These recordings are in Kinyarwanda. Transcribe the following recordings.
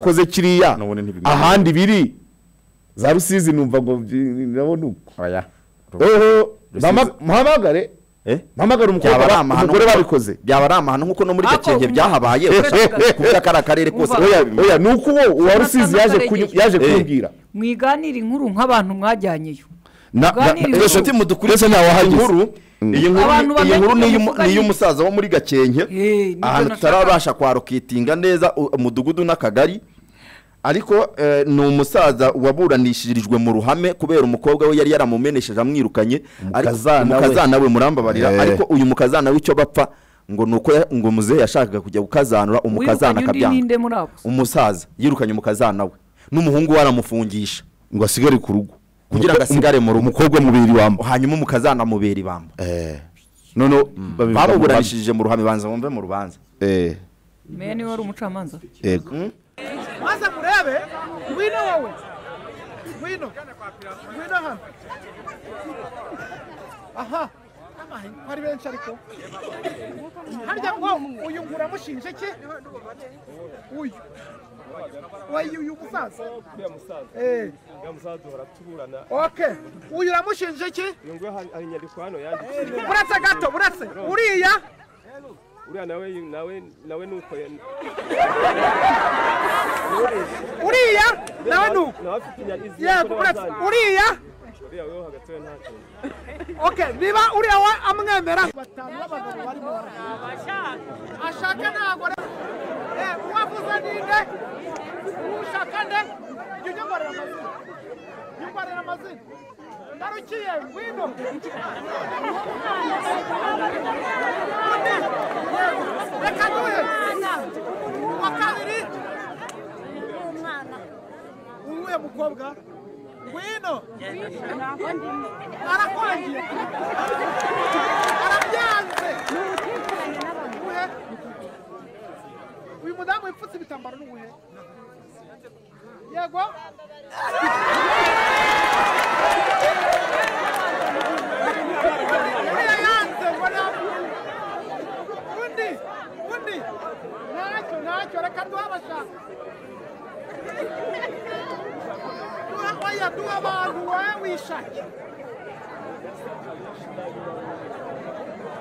bakoze kiriya none ntibimeze. ahandi biri za rusizi numva ngo ndabona uko Oya. oho Rusizi. mpama- mpamagare Eh? mpamagare byaba ari umukobwa amahano umugore nk'uko- babikoze byaba ari amahano nk'uko no muri Ako, gakenke umu- byahabaye umusore tukaza- kuvuga ko ari akarere kose Umva. oya, oya. oya ni uko uwo uwa Jonathan rusizi yaje Karegeya. kunyu- yaje Eh. kumbwira mwiganire inkuru nk'abantu mwajyanyeyo Na- na- Muganire na- inkuru. nshuti mudukurikiye Mbese ntawahageze. inkuru iyi nkuru Abantu ni- iyi bamenye nkuru ni ibyo iy'umu- muvuga ni ni- iy'umusaza wo muri gakenke Eh, nibyo ahantu nashakaga. tutarabasha kwarokitinga neza u- umudugudu n'akagari ariko eh, ni umusaza waburanishirijwe mu ruhame kubera umukobwa we yari yaramumenesheje amwirukanye ariko- Umukazana we. umukazana we murambabarira Eh. ariko uyu mukazana w'icyo bapfa ngo ni uko ya- ngo muzehe yashakaga kujya gukazanura wirukanye umukazana undi akabyanga ninde muri abo umusaza yirukanye umukazana we n'umuhungu we aramufungisha ngo asigare ku rugo Kugira ngo asigare mu rugo. umukobwa mubiri wamba hanyuma umukazana amubera ibamba noneho bamuburanishije mu ruhame banza wumve mu rubanza meya niwe wari umucamanza maze murebe ngwino wowe ngwino ngwino hano aha Ay, ari benshi ariko harya ngo uyu ngo uramushinje ki uyu uyu uyu musaza uriya musaza Eh, uriya musaza duhora tuburana okay uyu uramushinje ki iyo nguyu hari hari inyandiko hano yanditse buretse gato buretse uriya uriya nawe nawe nawe ni uko ya- uriya nawe nuko nawe afite inyandiko yego buretse uriya uriya we wo hagati we nta kintu okay niba uriya we amwemera batanu b'abagabo barimo ashaka ntabwo rero uwavuze ninde ushaka nde jya unyongorera amazina nyongorera amazina ndarukiye ngwino Undi, yego, reka duhe uwa kabiri uwuhe mukobwa ngwino arakwangiye arabyanze uwuhe uyu mudamu wipfutse ibitambaro ni uwuhe yego uriya yanze ngo namuhe undi undi ntacyo ntacyo reka duhe abashaka duha oya duha abantu wowe wishake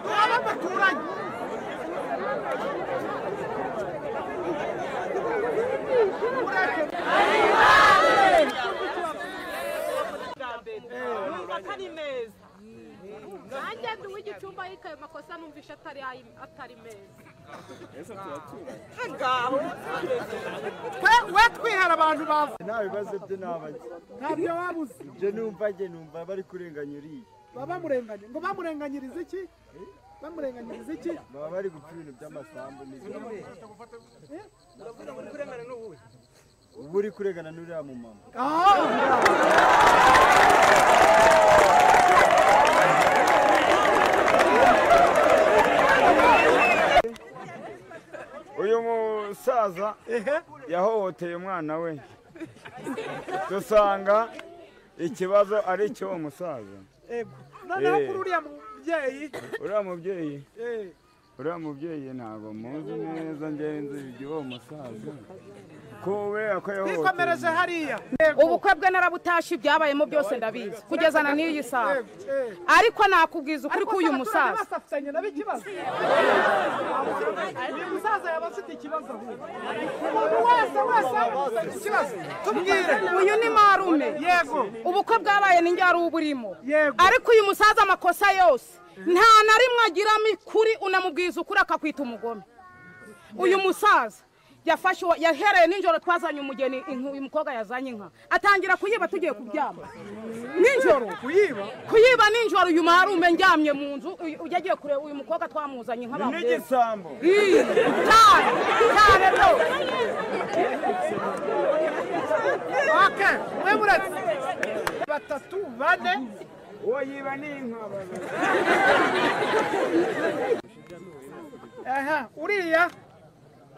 duha n'abaturanyi atari meza nanjye ndi uw'igicumba ariko ayo makosa numvishe atari ayi- atari meza twe we twihera abantu bavuye nta bibazo bye ntabaze ntabyo waba uzi ibyo numva njye numva bari kurenganya uriya baba bamurenganya ngo bamurenganyirize iki bamurenganyiriza iki baba bari gupfa ibintu by'amasambu n'ibindi uba uri kurengana n'uriya mu mama Ah! uyu musaza yahohoteye umwana we dusanga ikibazo ari cy'uwo musaza Ego. noneho Eh. kuri uriya mubyeyi uriya mubyeyi eh, uriya mubyeyi ntabwo muzi neza ngenzi iby'uwo musaza ko kubera ko yahohoteye twikomereje hariya ubukwe bwe narabutashye ibyabayemo byose ndabizi kugezana n'iyi saha ariko nakubwiza ukuri k'uyu musaza basafitanye nabo ikibazo uyu musaza yaba afite ikibazo ahubwo umuntu wese wese yaba afite ikibazo tubwire uyu ni marume yego ubukwe bwabaye ni njyari uba urimo Yego. ariko uyu musaza amakosa yose nta na rimwe agiramo ikuri unamubwiza ukuri akakwita umugome uyu musaza yafashe uwo- yahereye nijoro twazanye umugeni inka uyu mukobwa yazanye inka atangira kuyiba tugiye kuryama nijoro kuyiba kuyiba nijoro uyu marume ndyamye mu nzu uyu- ujya agiye kureba uyu mukobwa twamuzanye inka bamureba. n'igisambu Ih, cyane cyane rwose okay mwe muretse batatu bane uwo yiba ni inka aha uriya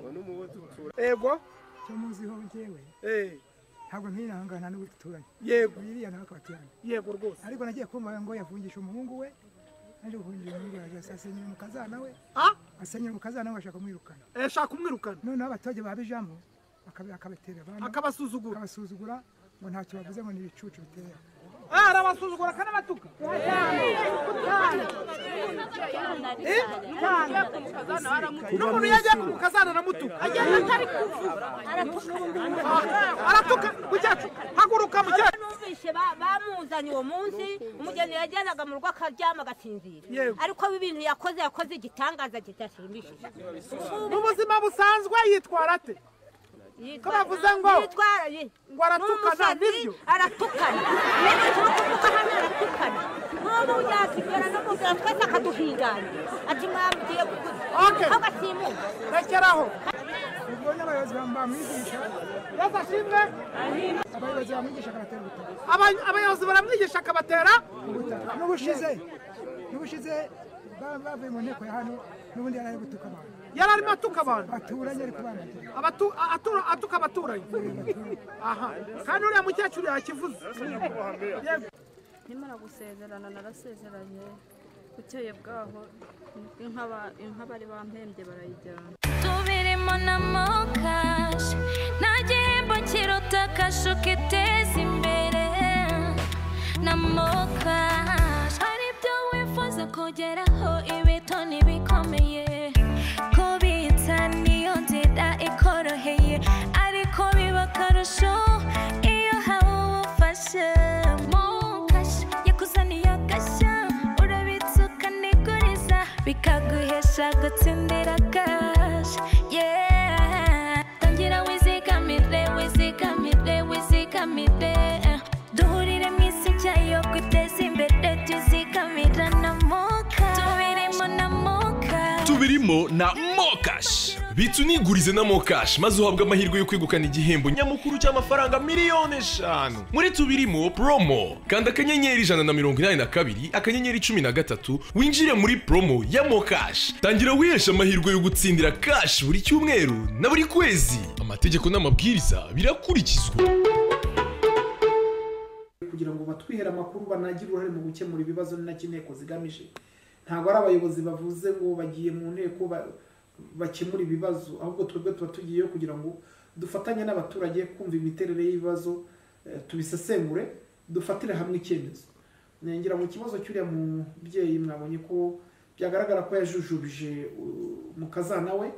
uwo ni umuwe dutura yego cyo muziho njyewe eh ntabwo ntiyihangana n'uwo duturanye yego iriya nawe akaba atuyanga yego rwose ariko nagiye kumva ngo yafungisha umuhungu we naje gufungisha umuhungu we aje asenyera umukazana we ah asenyera umukazana we bashaka kumwirukana eh, shaka kumwirukana noneho abaturage babijamo akaba- akabatera abana akabasuzugura akabasuzugura ngo ntacyo bavuze ngo ni ibicucu bitera arabasuzugura akanabatuka n'umuntu yajya ku mukazana aramutuka agenda atari kuvuga aratuka mucyacu haguruka mucyacu numvise ba- bamuzanye uwo munsi umugeni yajyanaga mu rugo akaryama agasinzira Yego. ariko ibintu yakoze yakoze igitangaza kidashimishije mu buzima busanzwe yitwara ate Yitwa- bavuze ngo- yitwara- yi- ngo aratukana, n'umusazi nibyo? aratukana rero ikibazo cy'uko hano aratukana n'ubu yakigera no mu nzira twese akaduhingana ati mwamubwiye kuguzi Okay. agasimuka rekeraho ubwo nyine abayobozi bam- bamwigisha yesu ashimwe abayobozi bamwigisha akabatera ubutaka Aba- abayobozi baramwigisha akabatera ubutaka n'ubushize n'ubushize ba- bavuye mu nteko ya hano n'ubundi yari ari gutuka abantu yari arimo atuka abantu baturanye ari kubandagira Abatu- a- atura- atuka abaturanyi aha kandi uriya mukecuru yakivuze Yego. nkimara gusezerana narasezeranye bukeye bwaho inka ba- inka bari bampembye barayijyana tubirimo na mokashi nta gihembo kiruta kashu kiteza imbere na mokashi hari ibyo wifuza kugeraho ibito ntibikomeye kubitsa niyo nzira ikoroheye ariko biba akarusho iyo hawe ubufasha mokashi yakuzaniye agashya urabitsa ukaniguriza bikaguhesha gutsindira kasha yeah tangira wizigamire wizigamire wizigamire eh. duhurire mu isi nshya yo guteza imbere tuzigamira na moka tubirimo na moka tubirimo na mokash bitsa unigurize na mokash maze uhabwe amahirwe yo kwegukana igihembo nyamukuru cy'amafaranga miliyoni eshanu muri tubirimo promo kanda akanyenyeri ijana na mirongo inani na kabiri akanyenyeri cumi na gatatu winjire muri promo ya mokash tangira wiheshe amahirwe yo gutsindira kash buri cyumweru na buri kwezi amategeko n'amabwiriza birakurikizwa kugira ngo batwihere amakuru banagire uruhare mu gukemura ibibazo ni nacyo inteko zigamije ntabwo ari abayobozi bavuze ngo bagiye mu nteko ba- bakemura ibibazo ahubwo twebwe tuba tugiyeyo kugira ngo dufatanye n'abaturage kumva imiterere y'ibibazo eh, tubisesengure dufatire hamwe icyemezo ngira ngo ikibazo cy'uriya mubyeyi mwabonye ko byagaragara ko yajujubije uh, mu kazana we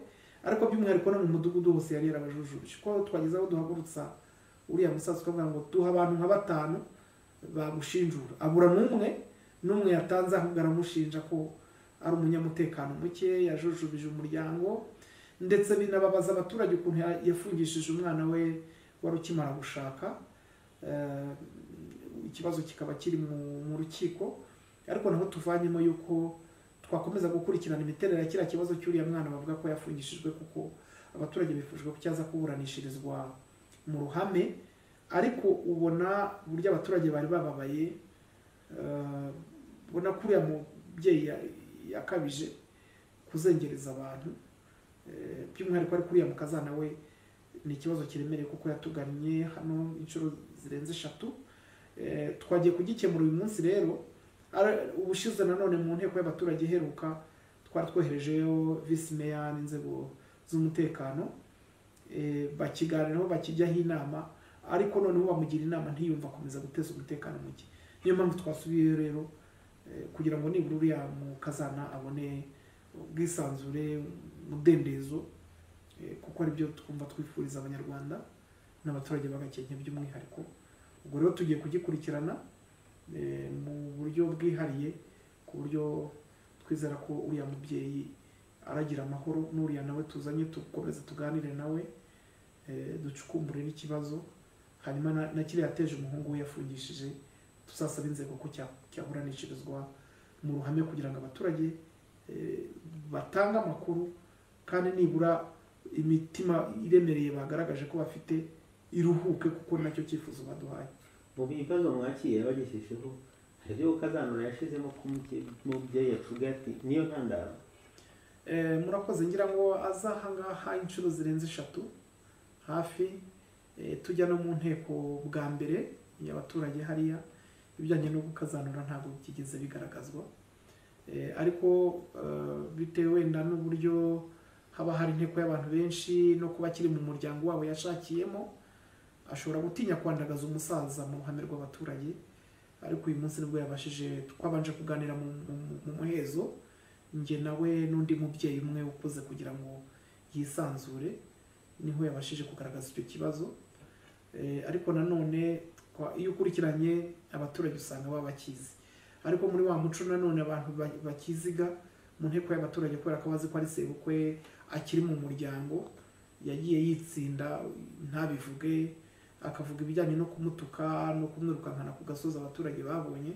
ariko by'umwihariko no mu mudugudu hose yari yarabajujubije ko twageze aho duhagurutsa uriya musaza ukavuga ngo duha abantu nka batanu bamushinjura abura n'umwe n'umwe yatanze ahubwo aramushinja ko ari umunyamutekano muke yajujubije umuryango ndetse binababaza abaturage ukuntu ya- yafungishije umwana we wari ukimara gushaka Eh, ikibazo kikaba kiri mu- mu rukiko ariko naho tuvanyemo yuko twakomeza gukurikirana imiterere ya kiriya kibazo cy'uriya mwana bavuga ko yafungishijwe kuko abaturage bifujwe ko cyaza kuburanishirizwa mu ruhame ariko ubona uburyo abaturage bari bababaye eh, ubona ko uriya mubyeyi ya- yakabije kuzengereza abantu Eh, by'umwihariko ariko uriya mukazana we ni ikibazo kiremereye kuko yatugannye hano inshuro zirenze eshatu Eh, twagiye kugikemura uyu munsi rero Ara- ubushize nanone mu nteko y'abaturage iheruka twari twoherejeyo visi meya n'inzego z'umutekano eh, bakiganiraho bakijyaho inama ariko noneho bamugira inama ntiyumva akomeza guteza umutekano muke niyo mpamvu twasubiyeyo rero eh, kugira ngo nibura uriya mukazana abone ubwisanzure umudendezo eh, kuko aribyo twumva twifuriza abanyarwanda n'abaturage b'agakenke by'umwihariko ubwo rero tugiye kugikurikirana eh, mu buryo bwihariye ku buryo twizera ko uriya mubyeyi aragira amahoro n'uriya nawe tuzanye tukomeze tuganire nawe eh, ducukumbure n'ikibazo hanyuma na- na kiriya yateje umuhungu we yafungishije tuzasaba inzego ko cya- cyahuranishirizwa mu ruhame kugira ngo abaturage eh, batange amakuru kandi nibura imitima iremereye bagaragaje ko bafite iruhuke kuko ni nacyo cyifuzo baduhaye mu bibazo mwakiriye bagejejeho hari ibyo ukazanura yashizemo ko umubye- umubyeyi yacuga ati niyo ntandaro Eh, murakoze ngira ngo aze aha ngaha inshuro zirenze eshatu hafi eh, tujya no mu nteko bwa mbere y'abaturage hariya ibijyanye no gukazanura ntabwo byigeze bigaragazwa Eh, ariko eh, bitewe wenda n'uburyo haba hari inteko y'abantu benshi no kuba akiri mu muryango wabo yashakiyemo ashobora gutinya kwandagaza umusaza mu ruhame rw'abaturage ariko uyu munsi nibwo yabashije twabanje kuganira mu- mu- mu muhezo njye nawe n'undi mubyeyi umwe ukuze kugira ngo yisanzure niho yabashije kugaragaza icyo kibazo Eh, ariko nanone kwa- iyo ukurikiranye abaturage usanga baba bakizi ariko muri wa muco nanone abantu ba- bakiziga mu nteko y'abaturage kubera ko bazi ko ari sebukwe akiri mu muryango yagiye yitsinda ntabivuge akavuga ibijyanye no kumutuka no kumwirukankana ku gasozi abaturage babonye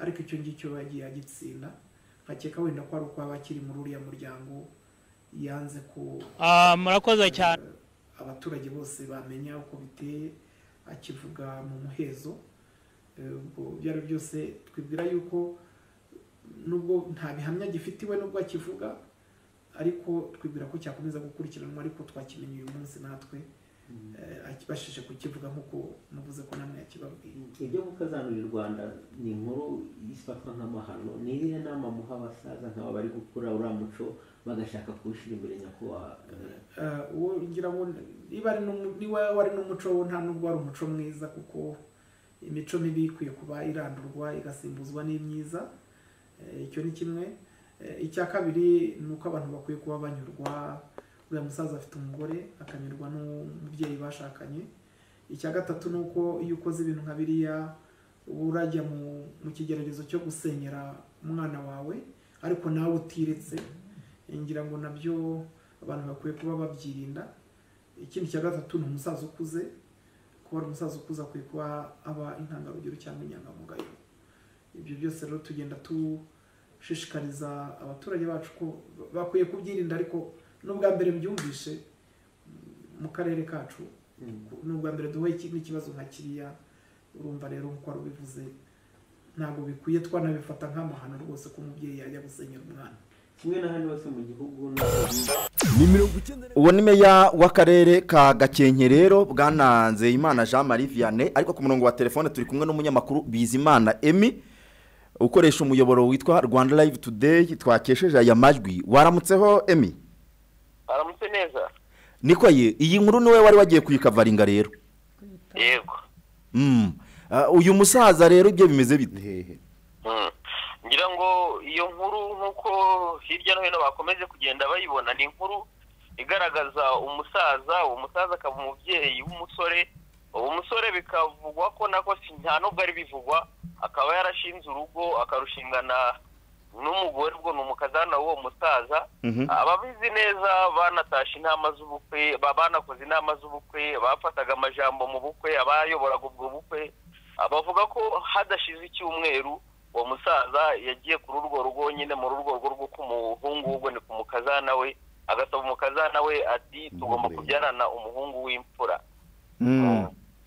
ariko icyo ngicyo yagiye agitsinda nkakeka wenda ko ari uko yaba akiri muri uriya muryango yanze ku Ah, murakoze cyane abaturage bose bamenya uko biteye akivuga mu muhezo Eh, ubwo ibyo ari byo byose twibwira yuko nubwo nta bihamya gifite iwe nubwo akivuga ariko twibwira ko cyakomeza gukurikiranwa ariko twakimenye uyu munsi natwe eh, akibashije kukivuga nk'uko muvuze ko namwe yakibabwiye ibyo gukazanura u rwanda ni inkuru ifatwa nk'amahano ni irihe nama muha abasaza nk'aba bari gukura uriya muco bagashaka kuwushyira imbere nyakubahwa Eh, uwo ngira ngo niba ari n'umu- niba wari n'umuco wo nta nubwo wari umuco mwiza kuko imico mibi ikwiye kuba irandurwa igasimbuzwa n'imyiza Eh, icyo ni kimwe Eh, icya kabiri ni uko abantu bakwiye kuba banyurwa uriya musaza afite umugore akanyurwa n'umubyeyi bashakanye icya gatatu ni uko iyo ukoze ibintu nka biriya uba urajya mu mu kigeragezo cyo gusenyera umwana wawe ariko nawe utiretse ngira ngo nabyo abantu bakwiye kuba babyirinda ikindi cya gatatu ni umusaza ukuze kuba ari umusaza ukuze akwiye kuba aba intangarugero cyangwa inyangamugayo ibyo byose rero tugenda dushishikariza abaturage bacu ko bakwiye kubyirinda ariko n'ubwa mbere mbyumvishe mu karere kacu n'ubwa mbere duhuye iki- n'ikibazo nka kiriya urumva rero nk'uko wari ubivuze ntabwo bikwiye twanabifata nk'amahano rwose ko umubyeyi yajya gusenyera umwana kimwe na hano hose mu gihugu uwo ni meya w'akarere ka gakenke rero bwananze imana jean marie vianney ariko ku murongo wa telefone turi kumwe n'umunyamakuru bizimana emi ukoresha umuyoboro witwa rwanda live today twakesheje aya majwi waramutseho emi aramutse neza niko ye iyi nkuru niwe wari wagiye kuyikavaringa rero yego Mm. Ah, uyu musaza rero ibyo bimeze bite Mm. ngira ngo iyo nkuru nk'uko hirya no hino bakomeje kugenda bayibona ni inkuru igaragaza umusaza uwo musaza akaba umubyeyi w'umusore uwo musore bikavugwa ko nako si- nta nubwo ari bivugwa akaba yarashinze urugo akarushingana n'umugore ubwo ni umukazana w'uwo musaza Mhm. ababizi neza banatashe inama z'ubukwe ba- banakoze inama z'ubukwe bafataga amajambo mu bukwe abayoboraga ubwo bukwe abavuga ko hadashize icyumweru uwo musaza yagiye kuri urwo rugo nyine muri urwo rugo rwo k'umuhungu w'ubwo ni ku mukazana we agasaba umukazana we ati tugomba kubyarana umuhungu w'imfura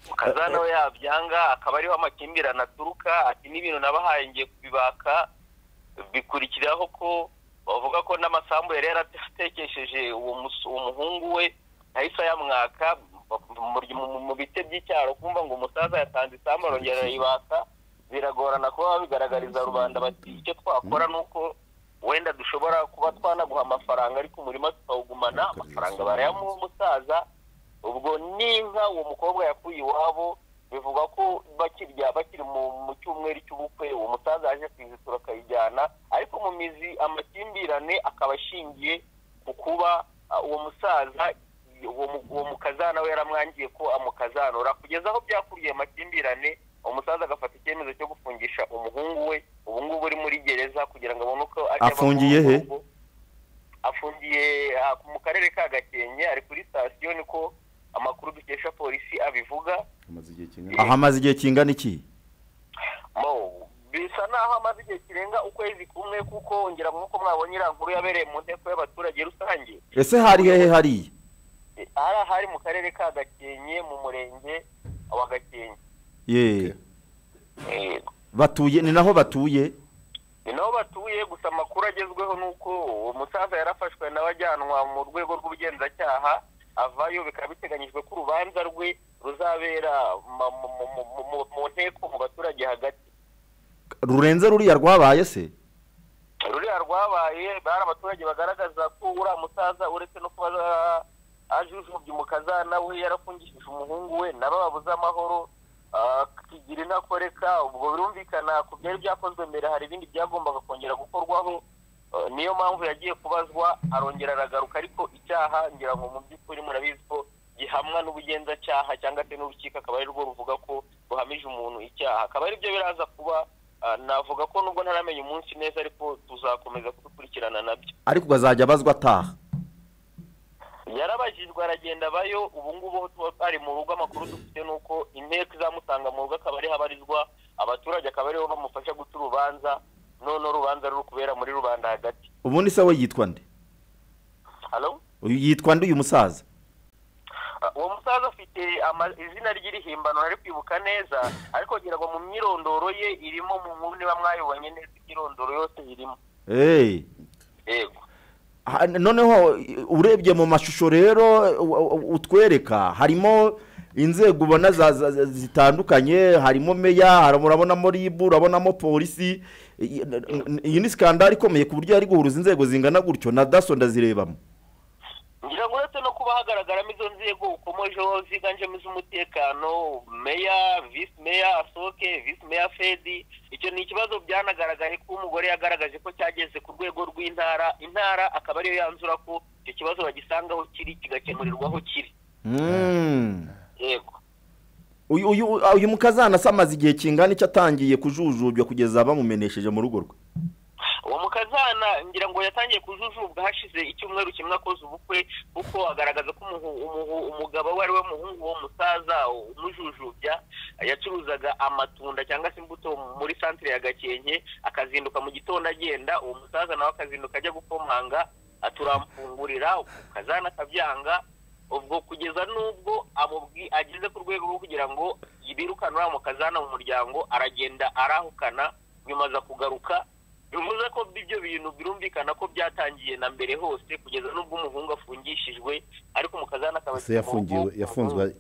mukazana we yabyanga akaba ariho amakimbirane aturuka ati n'ibintu nabahaye ngiye kubibaka bikurikiraho ko bavuga ko n'amasambu yari yaratekesheje uwo mus- uwo muhungu we ahise ayamwaka mu- mu- mu bite by'icyaro kumva ngo umusaza yatanze isambu arongera arayibaka biragorana kuba babigaragariza rubanda bati icyo twakora ni uko wenda dushobora kuba twanaguha amafaranga ariko umurima tukawugumana amafaranga barayamuha umusaza ubwo n'inka uwo mukobwa yakuye iwabo bivuga ko bakirya bakiri mu mu cyumweru cy'ubukwe uwo musaza yaje kuyizitura akayijyana ariko mu mizi amakimbirane akaba ashingiye ku kuba ah, uwo musaza uwo mu- uwo mukazana we yaramwangiye ko amukazanura kugeza aho byakuriye amakimbirane umusaza agafata icyemezo cyo gufungisha umuhungu we ubu ngubu uri muri gereza kugira ngo abone uko ajya ava muri afungiye uwo he muhungu afungiye ah, mu karere ka gakenke ari kuri sitasiyo niko amakuru dukesha polisi abivuga Aha amaze igihe kingana iki Mo, bisa naho amaze igihe kirenga ukwezi kumwe kuko ngira ngo nk'uko mwabonye iriya nkuru yabereye mu nteko y'abaturage rusange ese hari hehe hariya eh, hari ahari mu karere ka gakenke mu murenge wa gakenke ye Eh, batuye ni naho batuye ni naho batuye gusa amakuru agezweho ni uko uwo musaza yarafashwe nawe ajyanwa mu rwego rw'ubugenzacyaha avayo bikaba biteganyijwe ko urubanza rwe ruzabera ma- mu- mu- mu- mu- mu nteko mu baturage hagati rurenze ruriya rwabaye se ruriya rwabaye bari abaturage bagaragaza ko uriya musaza uretse no kuba ajujubye umukazana we yarafungishije umuhungu we nabo babuze amahoro ah, kigira intakoreka ubwo birumvikana ku byari byakozwe mbere hari ibindi byagombaga kongera gukorwaho Ah, niyo mpamvu yagiye kubazwa arongera aragaruka ariko icyaha ngira ngo mu by'ukuri murabizi ko gihamwa n'ubugenzacyaha cyangwa se n'urukiko akaba ari rwo ruvuga ko ruhamije umuntu icyaha akaba ari byo biraza kuba ah, navuga ko nubwo ntaramenya umunsi neza ariko tuzakomeza kubikurikirana nabyo ariko ukazajya abazwa ataha yarabajijwe aragenda abayo ubu ngubu aho tuba twari mu rugo amakuru dufite ni uko inteko izamusanga mu rugo akaba ariho abarizwa abaturage akaba aribo bamufasha guca urubanza none urubanza ruri kubera muri rubanda hagati ubundi se we yitwa nde halo Uyu yitwa nde uyu musaza Ah, uwo musaza afite ama- izina ry'irihimbano ntari kwibuka neza ariko ngira ngo mu myirondoro ye irimo mu nkuru niba mwayibonye neza imyirondoro yose irimo eee yego Ha- noneho urebye mu mashusho rero u- u- utwereka harimo inzego ubona za- za- za- zitandukanye harimo meya hari- urabonamo ribu urabonamo polisi iyi n- iyi ni sikandari ikomeye ku buryo yari guhuruza inzego zingana gutyo na daso ndazirebamo ngira ngo uretse no kuba hagaragaramo izo nzego ukomojeho ziganjemo iz'umutekano meya visi meya asoke visi meya fedi icyo ni ikibazo byanagaragaye ko umugore yagaragaje ko cyageze ku rwego rw'intara intara akaba ariyo yanzura ko icyo kibazo bagisangaho kiri kigakemurirwaho kiri Mm. yego uyu uyu uyu mukazana se amaze igihe kingana icyo atangiye kujujubya kugeza bamumenesheje mu rugo rwe uwo mukazana ngira ngo yatangiye kujujubwa hashize icyumweru kimwe akoze ubukwe kuko agaragaza ko umuhu- umuhu- umugabo we ari we muhungu wo musaza umujujubya yacuruzaga amatunda cyangwa se imbuto muri santire ya gakenke akazinduka mu gitondo agenda uwo musaza nawe akazinduka ajya gukomanga aturamfungurira ukazana akabyanga ubwo kugeza n'ubwo amubwi ageze ku rwego rwo kugira ngo yibirukane uriya mukazana mu muryango aragenda arahukana nyuma aza kugaruka bivuze ko ibyo bintu birumvikana ko byatangiye na mbere hose kugeza n'ubwo umuhungu afungishijwe ariko umukazana akaba ese yafungiwe yafunzwe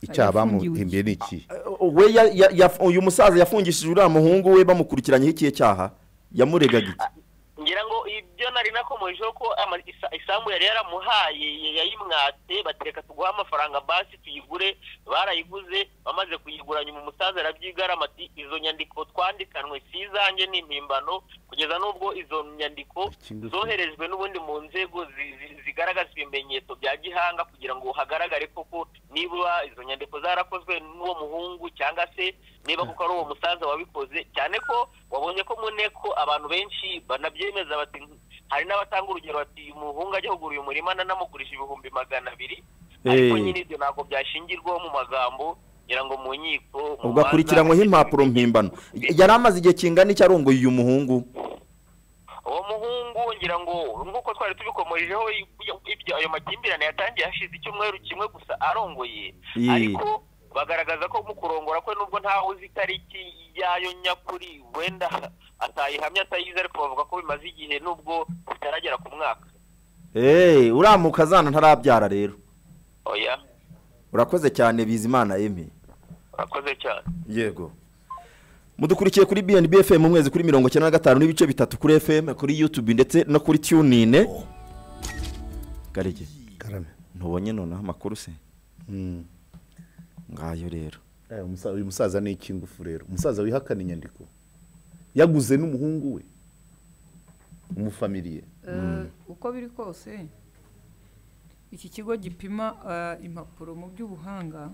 icyaha bamuhimbye ni iki we ya- ya- ya- uyu musaza yafungishije uriya muhungu we bamukurikiranyeho ikihe cyaha yamuregaga iki ngira ngo ibyo nari nakomejeho ko ama- isa- isambu yari yaramuhaye yayimwatse batereka tuguhe amafaranga basi tuyigure barayiguze bamaze kuyigura nyuma umusaza arabyigarama ati izo nyandiko twandikanwe si izanjye ni impimbano kugeza n'ubwo izo nyandiko zoherejwe n'ubundi mu nzego zi- zi- zigaragaza ibimenyetso bya gihanga kugira ngo hagaragare koko niba izo nyandiko zarakozwe n'uwo muhungu cyangwa se niba kuko ari uwo musaza wabikoze cyane ko wabonye ko mu nteko abantu benshi banabyemeza bati hari n'abatanga urugero bati umuhungu ajya kugura uyu murima nanamugurisha ibihumbi magana abiri ariko Eh. nyine ibyo ntabwo byashingirwaho mu magambo ngira ngo mu nkiko mu ubwo akurikiranyweho impapuro mpimbano yari amaze igihe kingana icyo arongoye uyu muhungu uwo muhungu ngira ngo nk'uko twari tubikomojeho ibyo ayo makimbirane yatangiye hashize icyumweru kimwe gusa arongoye Yee. ariko bagaragaza ko mu kurongora kwe nubwo ntawe uzi itariki yayo nyakuri wenda atayihamya atayizi ariko bavuga ko bimaze igihe nubwo bitaragera ku mwaka eee uriya mukazana ntarabyara rero oya urakoze cyane bizimana emi urakoze cyane yego mudukurikiye kuri bnb fm umwezi kuri mirongo icyenda na gatanu n'ibice bitatu kuri fm kuri yutube ndetse no kuri tunine garige karame ntubonye noneho amakuru se ngayo rero Eh, umusa- uyu musaza ni iki ngufu rero umusaza wihakana inyandiko yaguze n'umuhungu we umufamiliye Eh, uko biri kose iki kigo gipima eh, impapuro mu by'ubuhanga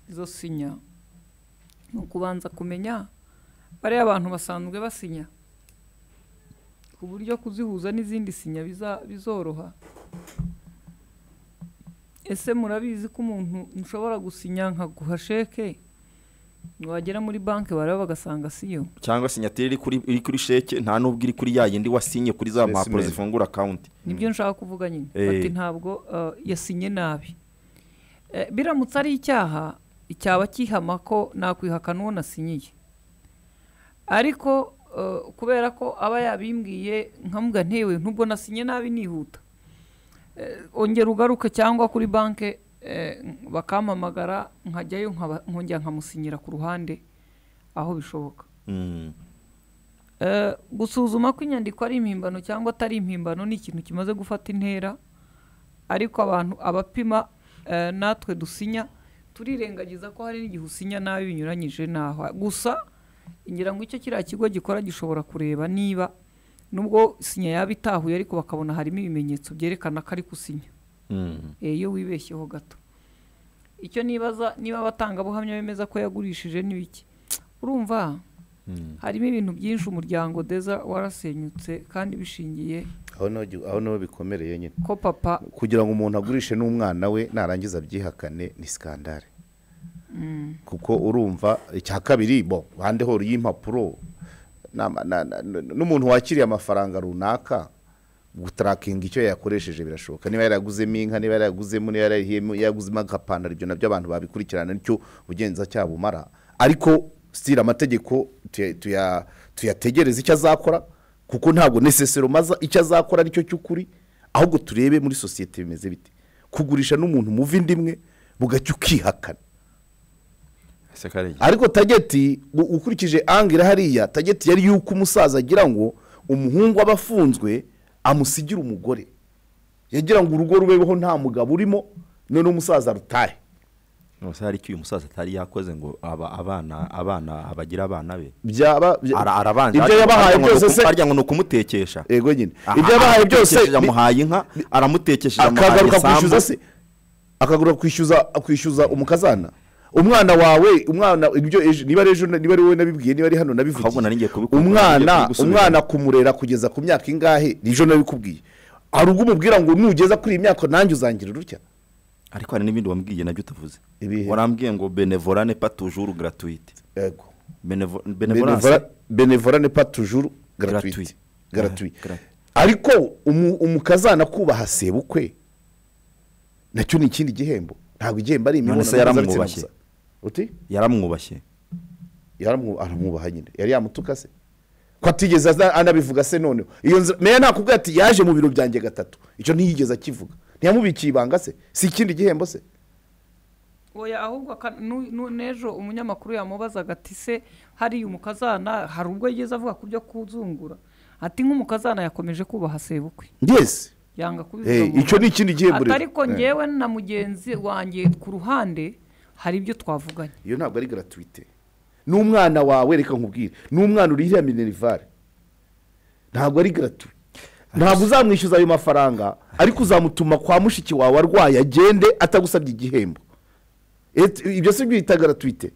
izo sinya ni ukubanza kumenya bariya abantu basanzwe basinya ku buryo kuzihuza n'izindi sinya biza- bizoroha ese murabizi ko umuntu ushobora gusinya nka guha sheke wagera muri banki bareba bagasanga siyo cyangwa sinyatire iri kuri iri kuri sheke nta n'ubwo iri kuri ya yindi wasinye kuri za mpapuro Specimen. zifungura akawunti nibyo nshaka kuvuga nyine Eh. bati ntabwo eh, yasinye nabi Eh, biramutse ari icyaha cyaba kihama ko nakwihakana uwo nasinyiye ariko eh, kubera ko aba yabimbwiye nkamuga ntewe nubwo nasinye nabi nihuta Eh, ongera ugaruke cyangwa kuri banki eh, bakampamagara nkajyayo nkaba- nkongera nkamusinyira ku ruhande aho bishoboka Eh, gusuzuma ko inyandiko ari impimbano cyangwa atari impimbano ni ikintu kimaze gufata intera ariko abantu abapima eh, natwe dusinya turirengagiza ko hari n'igihe usinya nabi binyuranyije n'aho gusa ngira ngo icyo kiriya kigo gikora gishobora kureba niba nubwo sinya yaba itahuye ariko bakabona harimo ibimenyetso byerekana ko ari gusinya Eh, iyo wibeshyeho gato icyo nibaza niba abatangabuhamya bemeza ko yagurishije ni iki urumva harimo ibintu byinshi umuryango deza warasenyutse kandi bishingiye aho niho gi- aho niho bikomereye nyine ko papa kugira ngo umuntu agurishe n'umwana we narangiza abyihakane ni sikandare mm, kuko urumva icya kabiri bo bande horo y'impapuro na- na- na- n'umuntu wakiriye amafaranga runaka gutarakinga icyo yakoresheje birashoboka niba yaraguzemo inka niba yaraguzemo niba yararihiyemo, yaraguzemo agapantaro ibyo nabyo abantu babikurikirana nicyo ubugenzacyaha bumara ariko sitira amategeko tuya- tuya- tuyategereze icyo azakora kuko ntabwo nesesero maza icyo azakora nicyo cy'ukuri ahubwo turebe muri sosiyete bimeze bite kugurisha n'umuntu muva inda imwe bugacya ukihakana ese kare ariko tageti u- ukurikije angire hariya tageti yari yuko umusaza agira ngo umuhungu aba afunzwe amusigire umugore yagira ngo urugo rubeho nta mugabo urimo none umusaza rutahe nose hari icyo uyu musaza atari yakoze ngo aba abana abana abagira abana be byaba bya- Ara- arabanje ibyo yabahaye byose se arya ngo ni ukumutekesha yego nyine Aha, ibyo yabahaye byose aramutekesheje ni- amuhaye inka aramutekesheje amuhaye akagaruka kwishyuza isambu se akagaruka kwishyuza kwishyuza umukazana umwana wawe umwana ibyo ejo- niba ari ejo niba ari wowe nabibwiye niba ari hano nabivugiye umwana naringiye kubikubwira. umwana kumurera kugeza ku myaka ingahe ni ejo nabikubwiye hari ubwo umubwira ngo nugeza kuri iyi myaka nanjye uzangira urucya ariko hari n'ibindi wambwiye nabyo utavuze warambwiye ngo benevorane pa tujuru gratuite yego benevorane benevora ne pa tujuru gratuite gratuite ariko umu- umukazana kubaha sebukwe nacyo ni ikindi gihembo ntabwo igihembo ari none imibonano se mpuzabitsina yaramwubashye gusa uti yaramwubashye yaramwu- aramwubaha nyine yari yamutuka se ko atigeze aza- anabivuga se noneho iyo nzira meya nakubwira ati yaje mu biro byanjye gatatu icyo ntiyigeze akivuga ntiyamubikiye ibanga se si ikindi gihembo se oya ahubwo aka- nu- nu- n'ejo umunyamakuru yamubazaga ati se hariya umukazana hari ubwo yigeze avuga ku byo kuzungura ati nk'umukazana yakomeje kubaha sebukwe yes yanga kubivuga Eh, mu icyo ni ruhame. ikindi gihembo Ati rero. ariko Eh. ngewe na mugenzi wanjye ku ruhande hari ibyo twavuganye iyo ntabwo ari gratuite ni umwana wawe reka nkubwire ni umwana uri iriya minerivare ntabwo ari gratu ntabwo uzamwishyuza ayo mafaranga ariko uzamutuma kwa mushiki wawe arwaye agende atagusabye igihembo Et- ibyo si byita gratuite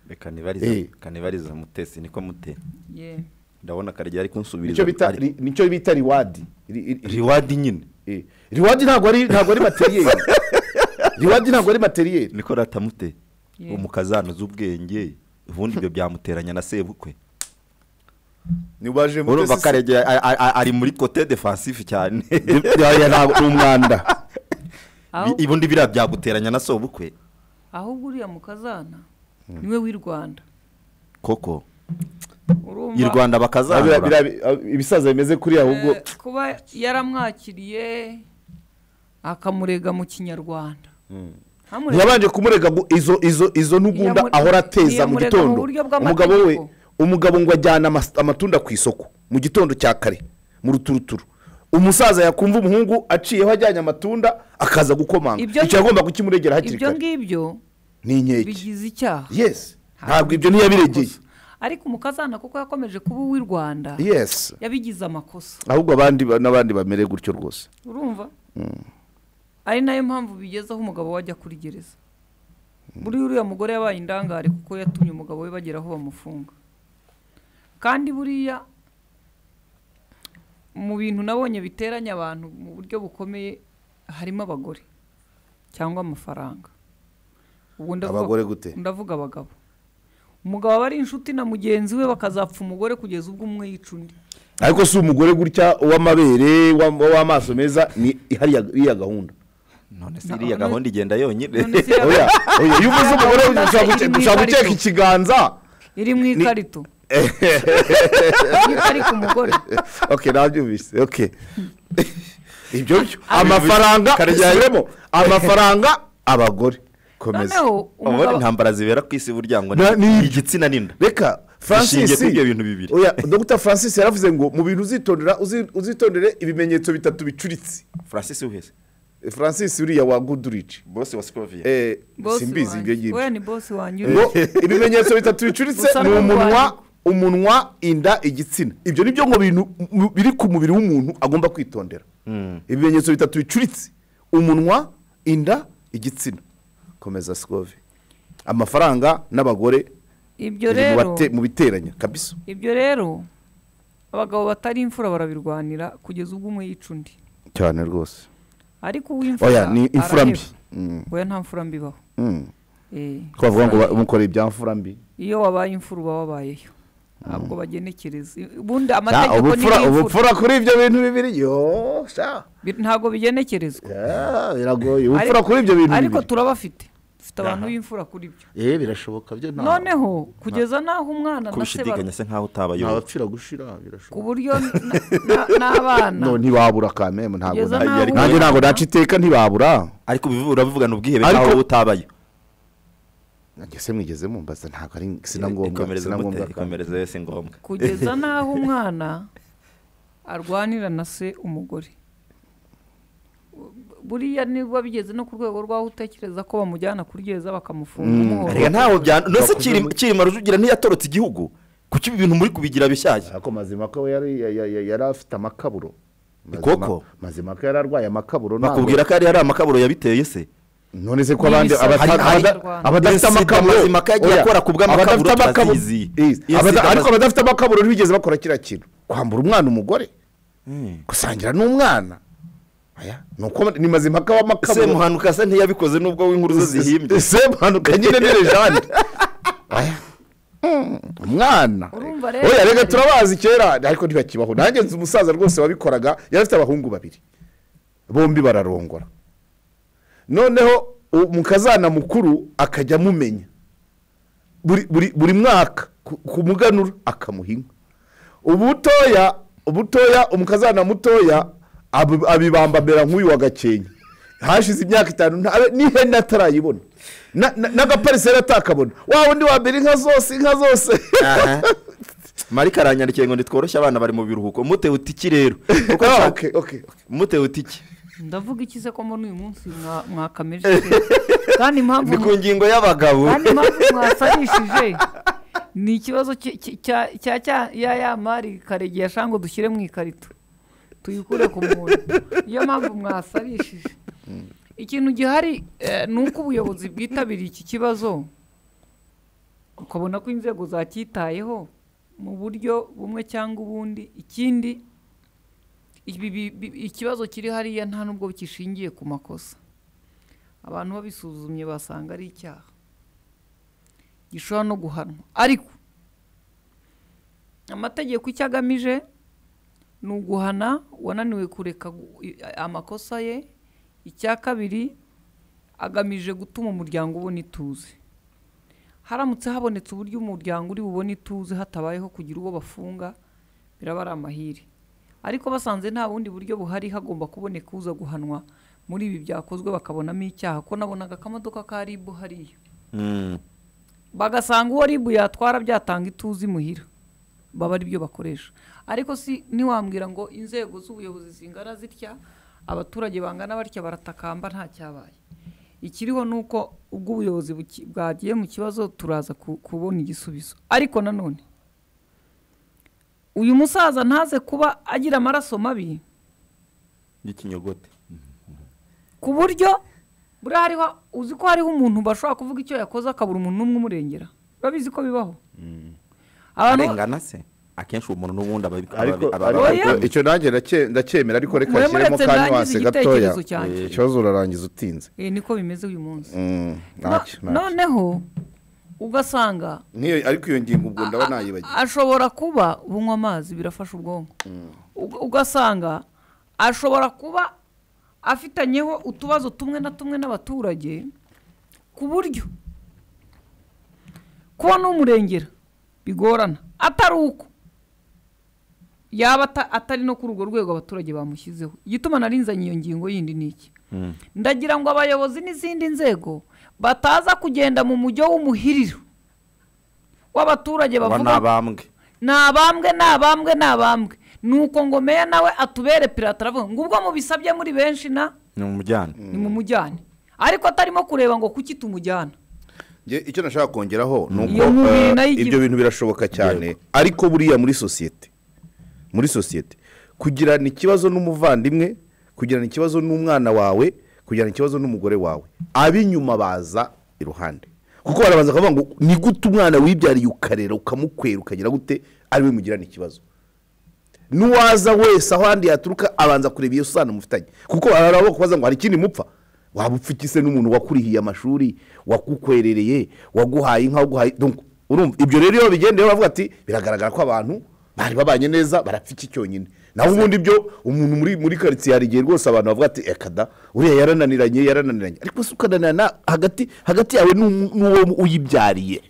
reka nibarize Eh. reka nibarize mutesi niko mute Yeah. ndabona karya ari kunsubiriza nicyo bita ari- ri- nicyo bita riwadi riwadi nyine riwadi ntabwo ari ntabwo ari materiyeri riwadi ntabwo ari materiyeri niko ratamute Yeah. umukazana uzi ubwenge ubundi ibyo byamuteranya na sebukwe nibaje mutesi urumva se- karege ari muri kote defensive cyane Oya, ntabwo- ni umwanda Aho- Bi- ubundi biriya byaguteranya na sobukwe ahubwo uriya mukazana niwe w'i rwanda koko urumva i rwanda Biriya- bakazahura biriya- ibisaza bimeze kuriya ahubwo Eh, kuba yaramwakiriye akamurega mu kinyarwanda Ntamurega- ntiyabanje kumurega ngo izo izo izo ntugunda Ntiyamure- ahora ateza mu ntiyamurega mu gitondo buryo bw'amategeko. umugabo we umugabo ngo ajyana amas- amatunda ku isoko mu gitondo cya kare mu ruturuturu umusaza yakumva umuhungu aciyeho ajyanye amatunda akaza gukomanga Ibyo- icyo yagomba kukimuregera hakiri ibyo kare ngibyo ni inkeke bigize icyaha yes ntabwo ibyo ntiyabiregeye ariko umukazana kuko yakomeje kuba uw'i rwanda yes yabigize amakosa ahubwo abandi ba- n'abandi bamere gutyo rwose urumva Mm. ari nayo mpamvu bigezeho umugabo we ajya kuri gereza buriya uriya mugore yabaye indangare kuko yatumye umugabo we bagera aho bamufunga kandi buriya mu bintu nabonye biteranya abantu mu buryo bukomeye harimo abagore cyangwa amafaranga Ubwo ndavuga- Abagore gute? ndavuga abagabo umugabo aba ari inshuti na mugenzi we bakazapfa umugore kugeza ubwo umwe yica undi ariko si umugore gutya uw'amabere uwa- uw'amaso meza ni hariya iriya gahunda none se iriya gahunda igenda yonyine Oya, oya, iyo uvuze umugore ushaka guce- ushaka guteka ikiganza iri mu ikarito ari ku mugore. okay nabyumvise okay ibyo byo amafaranga usubiremo amafaranga abagore komeza Noneho, umugabo- ubundi intambara zibera ku isi burya ngo Na- ni- igitsina n'inda reka francis kuri ibyo bintu bibiri oya dr francis yaravuze ngo mu bintu uzitondera uzi- uzitondere ibimenyetso bitatu bicuritse francis uheze francis uriya wa gudurici bose wa sikoviya Eh, Boss simbizi wanjye. ibyo ngibyo Oya, ni boss wanjye ngo uri. ibimenyetso bitatu bicuritse Gusa ni n'urwanya. umunwa umunwa inda igitsina ibyo ni byo ngo bintu mu- biri ku mubiri w'umuntu agomba kwitondera ibimenyetso bitatu bicuritse umunwa inda igitsina komeza sikove amafaranga n'abagore ibyo biri rero mu bate- mu biteranya kabisa ibyo rero abagabo batari imfura barabirwanira kugeza ubwo umwe yica undi cyane rwose ariko oya uw'imfura ni imfura mbi araheba. Mm. oya nta mfura mbi ibaho Mm. Eh, ko bavuga ngo imfura ba- mukora ibya mfura mbi iyo wabaye imfura uba wabayeyo ntabwo bagenekereza ubundi Ah, amategeko ni ubupfura ubupfura y'imfura kuri ibyo bintu bibiri yo sha Bi- ntabwo bigenekerezwa Ah, biragoye ubupfura kuri ibyo bintu ariko bibiri turabafite dufite abantu Aha. b'imfura kuri byo eh birashoboka byo noneho kugeza n'aho umwana na se ba- kubishidikanya se nkaho utabayoboye ntawapfira gushira birashoboka ku buryo na- na- n'abana no ntibabura kamemu ntabwo Kugeza na- n'aho nanjye ntabwo naca iteka ntibabura ariko ubivu- urabivugana ubwihebe Ariko- nkaho wowe utabayo ngese mwigeze mumbaza ntabwo ari sina ngombwa ikomereze sina mute ngombwa ikomereze wese ngombwa kugeza n'aho umwana arwanira na se umugore buriya nibwo bigeze no ku rwego rw'aho utekereza ko bamujyana kuryeza bakamufunga umuhoro reka ntaho byana nose kirima rujugira ntiyatorotse igihugu kuki ibi bintu muri kubigira bishyashya ariko mazima ko yari ya- ya- ya- yari afite amakaburo koko. mazima ko yari arwaye amakaburo ntabwo- bakubwira ko yari hari amakaburo yabiteye se none se ko abandi abata- abada- abadafite amakaburo mazima ko yagiye oya, akora ku bw'amakaburo abadafite amakaburo- turazizi Yes, Iyo abada- sida ariko baz- abadafite amakaburo ntibigeze bakora kiriya kintu kwambura umwana umugore gusangira n'umwana Oya, ni uko ni mazima ko amakaburo semuhanuka se ntiyabikoze nubwo w'inkuru ze zihimbye semuhanuka nyine ni lejande umwana Urumva rero- oya reka turabazi kera ariko ntibakibaho nanjye nzi umusaza rwose wabikoraga yari afite abahungu babiri bombi bararongora noneho u- mu kazana mukuru akajya amumenya buri, buri, buri mwaka ku- ku muganura akamuha inka ubutoya ubutoya umukazana mutoya ab- abibambamira nk'uyu wa gakenke hashize imyaka itanu nta- n'ihene atarayibona Na- na- n'agapariseri atakabona wa wundi wa mbere inka zose inka zose marika aranyandikiye ngo ntitworoshye abana bari mu biruhuko mutewe utiki rero kuko Ah, nshaka- okay, okay. mutewe utiki ndavuga iki se ko mbona uyu munsi mwa- mwakamirije kandi impamvu ni ku ngingo y'abagabo kandi impamvu mwasarishije ni ikibazo ki- ki- cya cya- cya- ya ya mari karegi ya shango dushyire mu ikarito tuyikure ku muntu niyo mpamvu mwasarishije ikintu gihari eh, ni uko ubuyobozi bwitabiriye iki kibazo ukabona ko inzego zacyitayeho mu buryo bumwe cyangwa ubundi ikindi ibi- bi- bi- ikibazo kiri hariya nta nubwo kishingiye ku makosa abantu babisuzumye basanga ari icyaha gishobora no guhanwa ariko amategeko icyo agamije ni uguhana wananiwe kureka gu- i- amakosa ye icya kabiri agamije gutuma umuryango ubona ituze haramutse habonetse uburyo umuryango uri bubone ituze hatabayeho kugira uwo bafunga biraba ari amahire ariko basanze nta bundi buryo buhari hagomba kuboneka uza guhanwa muri ibi byakozwe bakabonamo icyaha ko nabonaga akamodoka ka ribu hariya bagasanga uwo ribu yatwara byatanga ituze imuhira baba ari byo bakoresha ariko si ntiwambwira ngo inzego z'ubuyobozi zingana zitya abaturage bangana batya baratakamba nta cyabaye ikiriho ni uko ubwo ubuyobozi buki- bwagiye mu kibazo turaza ku- kubona igisubizo ariko nanone uyu musaza ntaze kuba agira amaraso mabi y'ikinyogote ku buryo buriya hariho uzi ko hariho umuntu bashobora kuvuga icyo yakoze akabura umuntu n'umwe umurengera urabizi ko bibaho abantu arengana se akenshi uwo muntu n'ubundi aba ariko aba- aba- ariko icyo nanjye ndake- ndacyemera ariko reka Muremure nshyiremo ndetse ka ndangize nuwase gatoya igitekerezo cyanjye. Eh, ikibazo urarangiza utinze Eh, niko bimeze uyu munsi Mm, No- ntacyo, ntacyo. noneho ugasanga N'iyo- ariko iyo ngingo ubwo ndaba nayibagiwe ashobora kuba bunywa amazi birafasha ubwonko Uga- ugasanga ashobora kuba afitanyeho utubazo tumwe na tumwe n'abaturage ku buryo kuba n'umurengera bigorana atari uko yaba ata- atari no kuri urwo rwego abaturage bamushyizeho igituma narinzanye iyo ngingo yindi ni iki ndagira ngo abayobozi n'izindi nzego bataza kugenda mu mujyo w'umuhiriro w'abaturage aba ni bavuga abambwe ni abambwe ni abambwe ni abambwe nuko ngo meya nawe atubere pirata aravuga ngo ubwo mubisabye muri benshi na ni umujyana ni mumujyane ariko atarimo kureba ngo kuki tumujyana Nge- icyo nashaka kongeraho ni uko Iyo nkubiri eh, nayo igira- ibyo bintu birashoboka cyane ariko buriya muri sosiyete muri sosiyete kugirana ikibazo n'umuvandimwe kugirana ikibazo n'umwana wawe kugirana ikibazo n'umugore wawe ab'inyuma baza iruhande kuko barabanza bakavuga ngo ni gute umwana wibyariye ukarera ukamukwera ukagira gute ariwe mugirana ikibazo n'uwaza wese aho ahandi yaturuka abanza kureba iyo sano mufitanye kuko hari abo kubaza ngo hari ikindi mupfa waba upfukise n'umuntu wakurihiye amashuri wakukwerereye waguhaye inka waguhaye donc urumva ibyo rero iyo bigendeye baravuga ati biragaragara ko abantu bari babanye neza barapfa iki cyonyine naho ubundi byo umuntu muri muri karitsiye hari igihe rwose abantu bavuga ati ekada uriya yarananiranye yarananiranye ariko se ukananirana hagati hagati yawe n'umu- n'uwo uyibyariye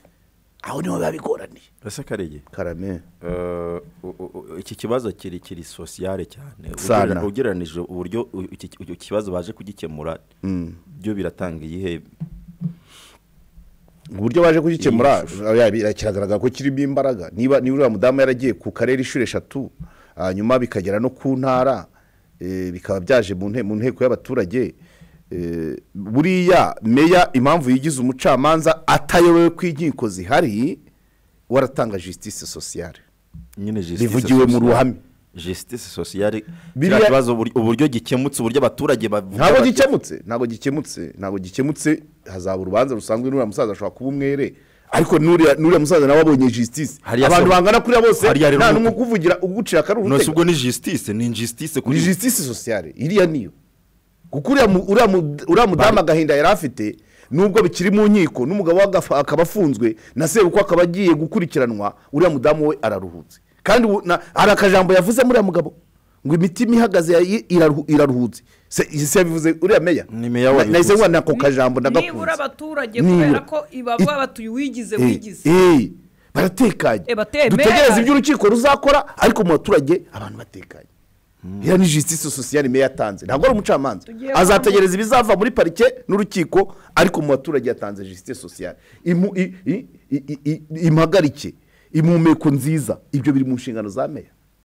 aho niho biba bigoraniye ese karege karame iki kibazo kiri kiri sosiyale cyane Sana. Ugera- ugereranije uburyo u- iki iki- iki kibazo baje kugikemura Mm. byo biratanga iyihe uburyo baje kugikemura ya- bira- kiragaragara ko kirimo imbaraga niba niba uriya mudamu yaragiye ku karere inshuro eshatu hanyuma bikagera no ku ntara eh, bikaba byaje mu nte- mu nteko y'abaturage eh, buriya meya impamvu yigize umucamanza atayobewe ko inkiko zihari waratanga justice sociale nyine Bivugiwe mu ruhame. justice sociale Biriya- kiriya kibazo ubur- uburyo gikemutse uburyo abaturage bavuga ntabwo bati- gikemutse ntabwo gikemutse ntabwo gikemutse hazaba urubanza rusanzwe n'uriya musaza ashobora kuba umwere ariko n'uriya n'uriya musaza nawe abonye justice Hariya abantu so- bangana kuriya bose hariya rero nta ni uko- n'umwe ukuvugira ugucira akaruhu nose utega. ubwo ni justice ni injustice kuri ni justice sociale iriya niyo kuko uriya mu- uriya mu- uriya mudamu agahinda yari afite nubwo bikiri mu nkiko n'umugabo we agafa- akaba afunzwe na sebukwe akaba agiye gukurikiranwa uriya mudamu we araruhutse kandi ubu- na- hari akajambo yavuze muri uriya mugabo ngo imitima ihagaze yayi- iraruhu- iraruhutse Se- ese yabivuze uriya meya ni meya wabivuze wabivuze. nahise nkubona nako kajambo nibura ndagakunze abaturage Nibura. kubera ko ibaba batuye uwigize Eh, wigize eh, baratekanye Eh, batemera. dutegereze ibyo urukiko ruzakora ariko mu baturage abantu batekanye iriya ni justice sociale meya yatanze ntabwo ari umucamanza Tugiye azategereza ibizava muri parike n'urukiko ariko mu baturage yatanze justice sociale Imu- i- i- i- i- impagarike impumeko nziza ibyo biri mu nshingano za meya